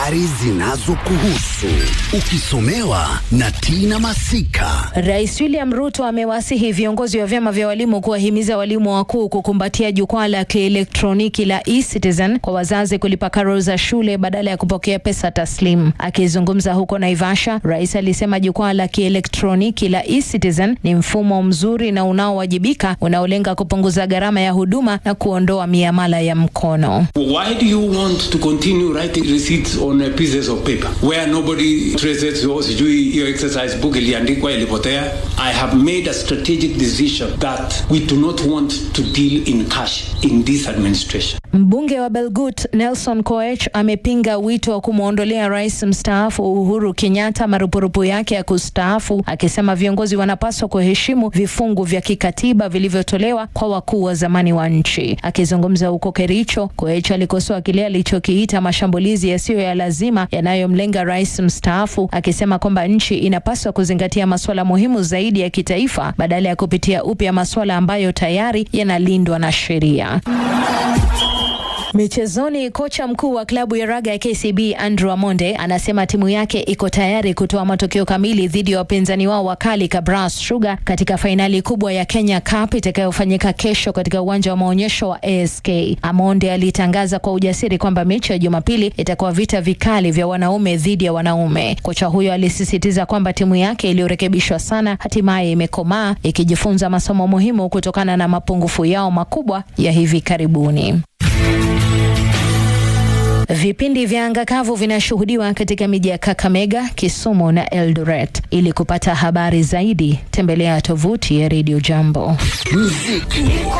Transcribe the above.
habari zinazokuhusu ukisomewa na Tina Masika. Rais William Ruto amewasihi viongozi wa vyama vya walimu kuwahimiza walimu wakuu kukumbatia jukwaa la kielektroniki la eCitizen kwa wazazi kulipa karo za shule badala ya kupokea pesa taslim. Akizungumza huko Naivasha, rais alisema jukwaa la kielektroniki la eCitizen ni mfumo mzuri na unaowajibika unaolenga kupunguza gharama ya huduma na kuondoa miamala ya mkono. Why do you want to continue writing receipts on uh, pieces of paper where nobody traces your sijui hiyo exercise book iliandikwa ilipotea? I have made a strategic decision that we do not want to deal in cash in this administration. Mbunge wa Belgut Nelson Koech amepinga wito wa kumwondolea rais mstaafu Uhuru Kenyatta marupurupu yake ya kustaafu, akisema viongozi wanapaswa kuheshimu vifungu vya kikatiba vilivyotolewa kwa wakuu wa zamani wa nchi. Akizungumza huko Kericho, Koech alikosoa kile alichokiita mashambulizi yasiyo ya lazima yanayomlenga rais mstaafu, akisema kwamba nchi inapaswa kuzingatia masuala muhimu zaidi ya kitaifa badala ya kupitia upya masuala ambayo tayari yanalindwa na sheria. Michezoni, kocha mkuu wa klabu ya raga ya KCB Andrew Amonde anasema timu yake iko tayari kutoa matokeo kamili dhidi ya wapinzani wao wakali Kabras Sugar katika fainali kubwa ya Kenya Cup itakayofanyika kesho katika uwanja wa maonyesho wa ASK. Amonde alitangaza kwa ujasiri kwamba mechi ya Jumapili itakuwa vita vikali vya wanaume dhidi ya wanaume. Kocha huyo alisisitiza kwamba timu yake iliyorekebishwa sana hatimaye imekomaa ikijifunza masomo muhimu kutokana na mapungufu yao makubwa ya hivi karibuni. Vipindi vya anga kavu vinashuhudiwa katika miji ya Kakamega, Kisumu na Eldoret. Ili kupata habari zaidi, tembelea tovuti ya Radio Jambo. Muziki